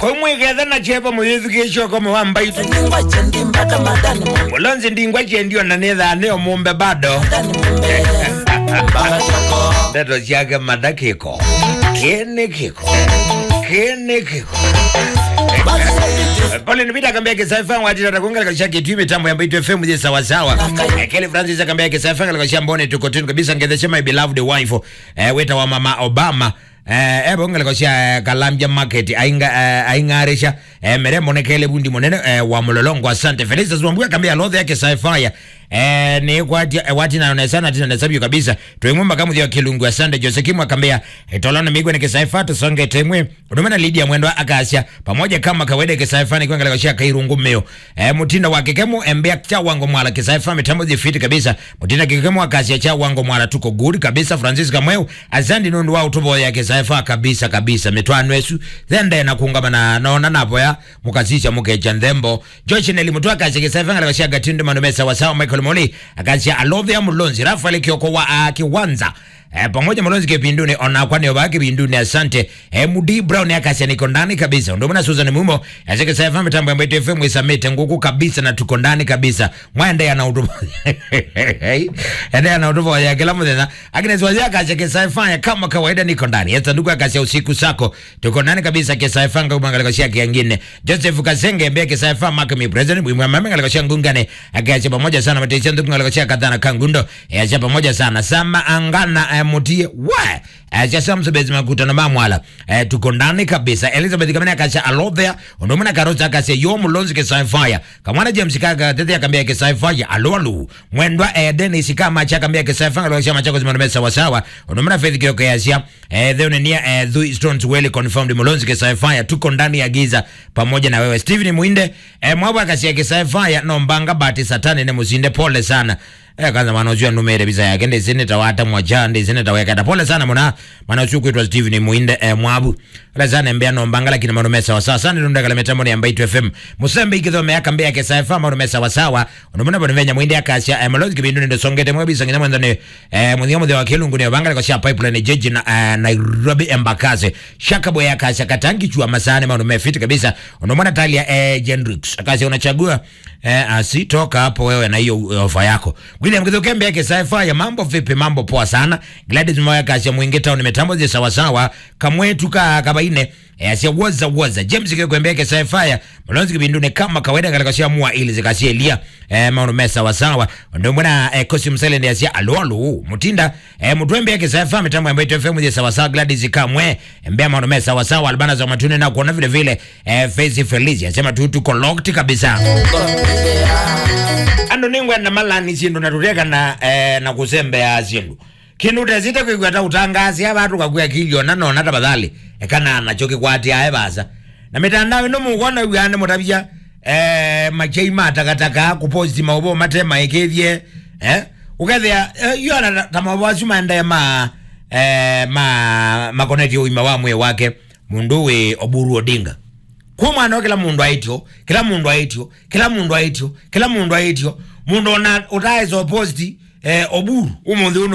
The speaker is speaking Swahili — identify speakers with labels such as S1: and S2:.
S1: komwiketha na chepa muyithikishoko muwambaitu
S2: ningwa chendi mpaka madani mumbe
S1: mulonzi ndingwa chendio na nithane omumbe bado
S2: madani mumbe mpaka choko
S1: ndeto ciake madakiko kini kiko kini kiko
S2: basi sisi
S1: pole nipita kambia kisaifa watira takunga kasha kitu mitambo ya Mbito FM je sawa sawa Eh, Kelly Francis akambia kisaifa kasha mbone tuko tunu kabisa ngedesha my beloved wife eh, weta wa mama Obama eh ebo ngale kasha kalambya market ainga eh, aingarisha eh, meremo ne kele bundi monene eh, wa mulolongo asante Felix Zwambua kambia lodha yake sci-fi eh, ni kwati eh, wati na onesana tina nasabio kabisa tuimumba kama wa kilungu asante Jose Kimu akambia eh, tolana migwe ne kisaifa tusonge temwe udumana Lydia mwendo akasia pamoja kama kawaida kisaifa ni kwanga kasha kairungu mmeo eh, mutinda wa kekemu embea cha wango mwala kisaifa mitambo zifiti kabisa mutinda kekemu akasia cha wango mwala tuko good kabisa Francis Kamweu asante nundu wa utubo ya kisaifa kabisa kabisa mitwano esu thende na kuungama na naona napo ya mukazisha mukecha ndembo Josh Neli mutwa akasia kisaifa ngala kasha gatindu manumesa wasawa Michael Moli akasia alovya mulonzi Rafael Kioko wa uh, Kiwanza Eh, pamoja Malonzi kipinduni ona kwani obaki binduni asante eh, Mudi Brown akasia niko ndani kabisa ndio maana Susan Mumo asike sasa mitambo ya Mbito FM isamete nguku kabisa na tuko ndani kabisa mwende ana utubo ende ana utubo ya kila mmoja Agnes wazia akasia kisaifa kama kawaida niko ndani yesa ndugu akasia usiku sako tuko ndani kabisa kisaifa ngoma ngalikosia kingine Joseph Kasenge mbia kisaifa makami president mwa mama ngalikosia ngungane akasia pamoja sana matesia ndugu ngalikosia kadhana kangundo asia pamoja sana sama angana eh, mutie we asia samsubezi makutano mamwala eh, tuko ndani kabisa Elizabeth kamene akasia alovea ndomana karosa akasia yo mulonzi kisaifa kamwana James kaka tete akambia kisaifa alolu mwendwa eh, Dennis kama cha akambia kisaifa ngalikosia machako zimanome sawa sawa ndomana Faith Kioko yasia eh, dheo nenia eh, Thui Stones well confirmed mulonzi kisaifa tuko ndani ya giza pamoja na wewe Steven Muinde eh, mwabwa akasia kisaifa nombanga bati satani ne musinde pole sana Eh, kwanza maana unajua numere visa yake ndi zine tawata mwaja ndi zine taweka pole sana mwana maana usiku itwa Steven Muinde eh, mwabu la sana mbea no mbangala kina manume sawa sawa sana ndunda kala metambo ya Mbito FM musembe ikitho me akambia yake safa manume sawa sawa unomona bwana venya Muinde akasha eh, malozi kibindu ndo songete mwabi sangina mwanza ne eh, mwenye mwenye wa kilungu ne bangala kwa sha pipeline jeji na eh, Nairobi embakase shaka boya akasha katangi chua masane manume fiti kabisa unomona talia eh, Gendrix akasha unachagua eh, asitoka hapo wewe na hiyo ofa yako William Githukembe yake saifa ya mambo vipi mambo poa sana Gladys Moya kasha mwingi town mitambo zi sawa sawa kamwetu ka kabaine eh, asia woza woza James Kikwembe yake saifa ya Mlonzi kibindune kama kawaida katika shia mua ili zikasia elia eh, maunu mesa sawa sawa ndio mbona eh, kosi msele ndi asia alo alo mutinda eh, mutwembe yake saifa mitambo ya Mbito FM zi sawa sawa Gladys kamwe mbea maunu mesa sawa sawa albana za matune na kuona vile vile eh, Faith Felicia asema tu tuko locked kabisa ando ningwenda malani sindu natuteka na eh, na kusembea sindu kindu tezite kwigwata utangazi abatu kakuya kiliona nona tafadhali ekana nacho kikwati aye basa na mitandao ino mukona wiane mutabia eh, machei matakataka kuposti maubo matema ekethie eh, ukethia eh, yona tamabwasu maende ma eh, ma makoneti uima wa mwe wake mundu we oburu odinga kwa mwana kila mundu aitio kila mundu aitio kila mundu aitio kila mundu aitio mundu ona utaezo posti eh, oburu umuthi uno